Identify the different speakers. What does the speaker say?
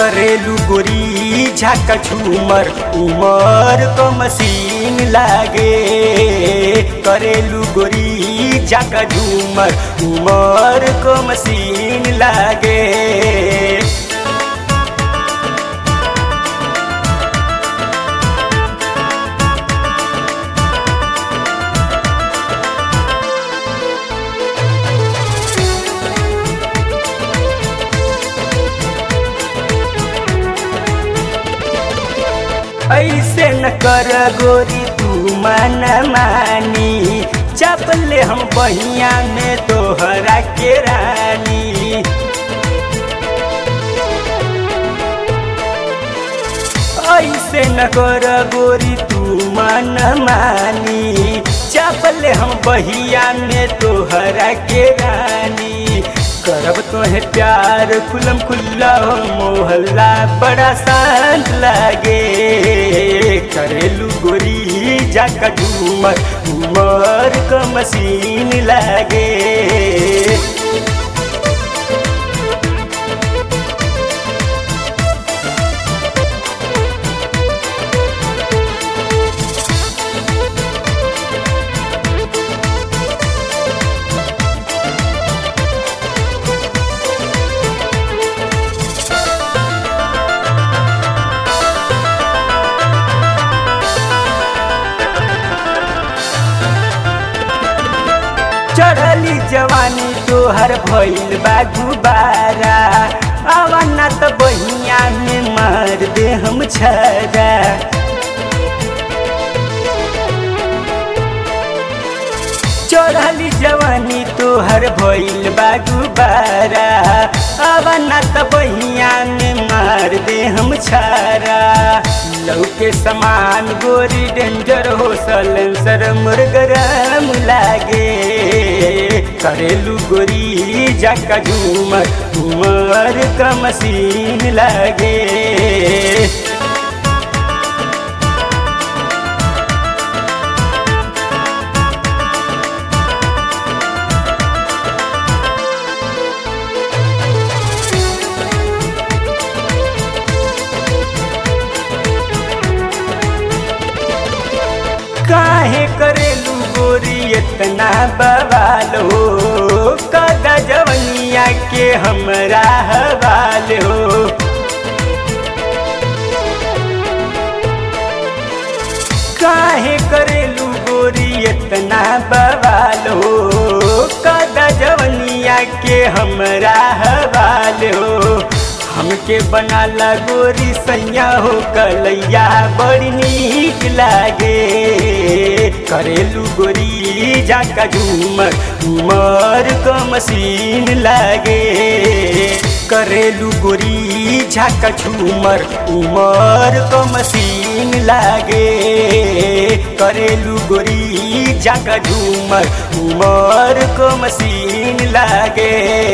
Speaker 1: करेलू गोरी झाका झूमर उमर को मसीन लागे करेलू गोरी झाका झूमर उमर को मसीन लागे ऐसे न कर गोरी तू मन मानी चपले हम बहिया में तोहरा के रानी ऐसे न कर गोरी तू मन मानी चपले हम बहिया में तोहरा के रानी करब तोहे प्यार खुलम खुल्ला हो मोहल्ला बड़ा शांत लागे करेलू गोरी जाका झूमर उमर क मशीन लागे चढ़ली जवानी तोहर भइल बा गुबारा अवना त बहिया में मार दे हम छरा चढ़ली जवानी तोहर भइल बा गुबारा अवना त बहिया में मार दे हम छारा लौके समान गोरी डेंजर हो सलेंसर मुर्गरम लागे करेलू गोरी जाका झूमर उमर का मशीन लागे काहे करेलू गोरी इतना बवाल हो कदा जवनिया के हमरा हवाल हो काहे करेलू गोरी इतना बवाल हो कदा जवनिया के हमरा हवाल हो हमके बनाला गोरी सैया हो कलैया बड़ी नीक लागे करेलू गोरी जाका झूमर उमर को मशीन लागे करेलू गोरी झाका झूमर उमर को मशीन लागे करेलू गोरी झाका झूमर उमर को मशीन लागे